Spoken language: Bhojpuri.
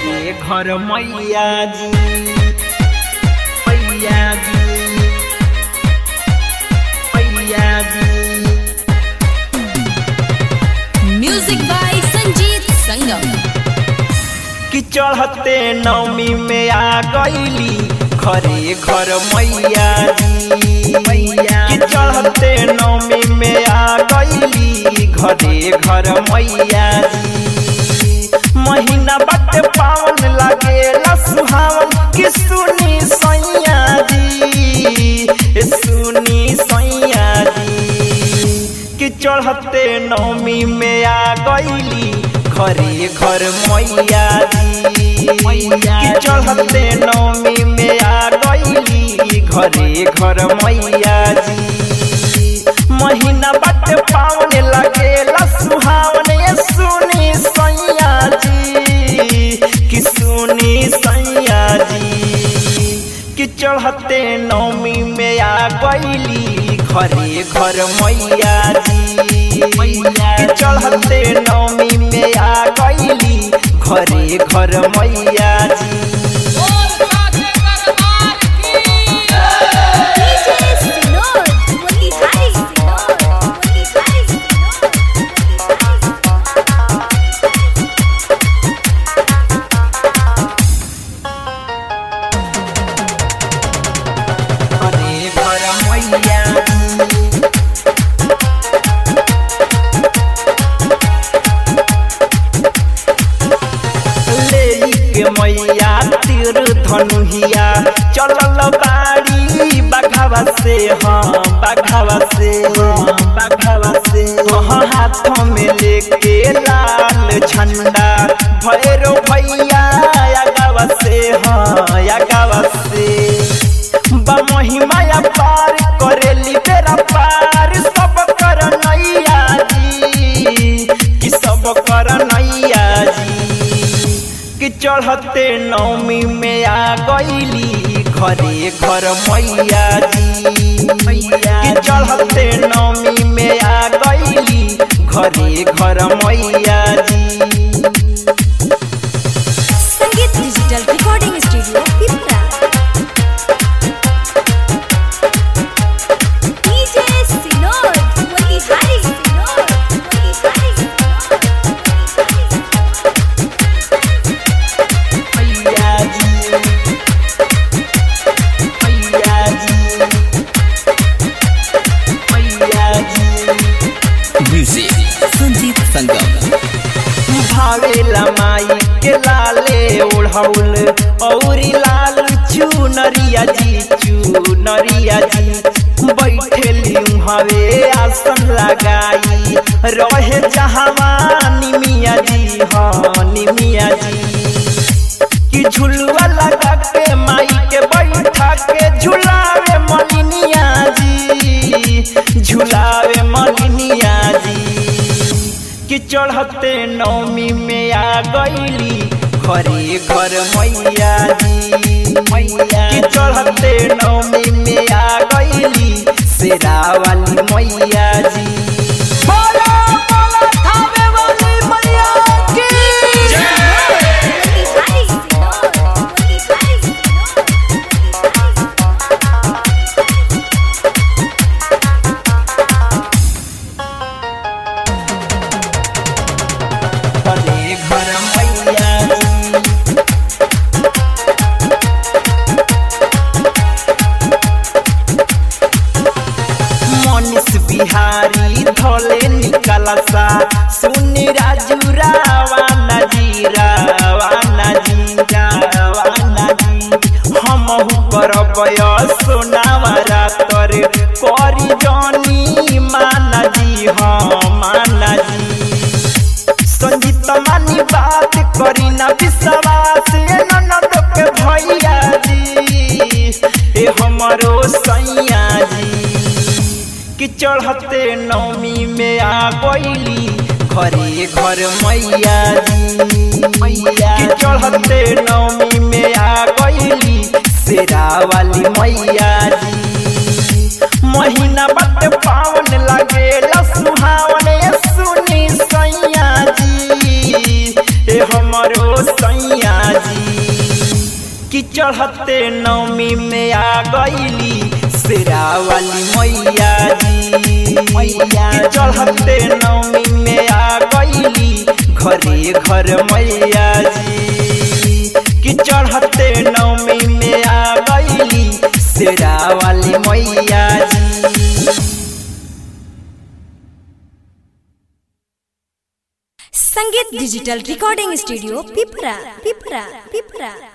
घरे घर मैया जी मैया जी मैया जी म्यूजिक बाय संजीत संगम कि चढ़ते नवमी में आ गईली घरे घर मैया जी मैया कि चढ़ते नवमी में आ गईली घरे घर मैया जी महीना बट पावन लागेला सुहावन कि सुनी सैया जी ए सुनी सैया जी कि चढ़ते नवमी में आ गईली घरे घर मैया जी कि चढ़ते नवमी में आ गईली घरे घर मैया जी महीना बट पावन लगेला सुहावन ये सुनी सैया जी कि सुनी सैया जी कि चढ़ते नवमी में आ गईली घरे घर मैया जी कि चढ़ते नवमी में आ गईली घरे घर मैया जी घरे घर मैया जी लेली के मैया तीर धनुहिया चलल बाड़ी बाघावा से हाँ बाघावा से हाँ बाघावा से हाँ हाथ में लेके लाल झंडा भैरो भैया यागावा से हाँ यागावा से महिमाया पार करेली बेरा पार सब कर नैया जी कि सब कर नैया जी कि चढ़ते नवमी में आ गईली घरे घर मैया जी कि चढ़ते नवमी में आ गईली घरे घर मैया जी Sangeet digital recording studio Pipra DJ Sinor Motihari सिनोर मोतिहारी मैया जी मैया जी मैया जी म्यूजिक संजीत संगम भावेला माई के लाले ओढ़ौल औरी लाल चुनरिया जी चुनरिया जी बैठेली हवे आसन लगाई रहे जहावा निमिया जी हाँ निमिया जी कि झुलुआ लगा के माई के बैठा के झुलावे मलिनिया जी झुलावे मलिनिया जी कि चढ़ते नवमी में आ गईली घरे घर मैया जी मैया कि चढ़ते नवमी में आ गईली शेरा वाली मैया जी बोलो बोलो थावे वाली मैया की मोतिहारी सिनोर मोतिहारी घरे घर मैया जी मनीष बिहारी धोले निकला सा सुनी राजू रावाना जी रावाना जी रावाना जी हमहु करब सोनावा रातर करी जनी माना जी हाँ माना जी संगीत मानी बात करी ना विश्वास ये ननद के भैया जी ए हमारो सैया जी कि चढ़ते नवमी में आ गईली घरे घर मैया जी मैया कि चढ़ते नवमी में आ गईली शेरा वाली मैया जी महीना बट पावन लगेला सुहावन ये सुनी सैया जी ए हमरो सैया चढ़ते नवमी में आ गईली शेरा वाली मैया जी मैया चढ़ते नवमी में आ गईली घरे घर मैया जी कि चढ़ते नवमी में आ गईली शेरा वाली मैया जी संगीत डिजिटल रिकॉर्डिंग स्टूडियो पिपरा पिपरा पिपरा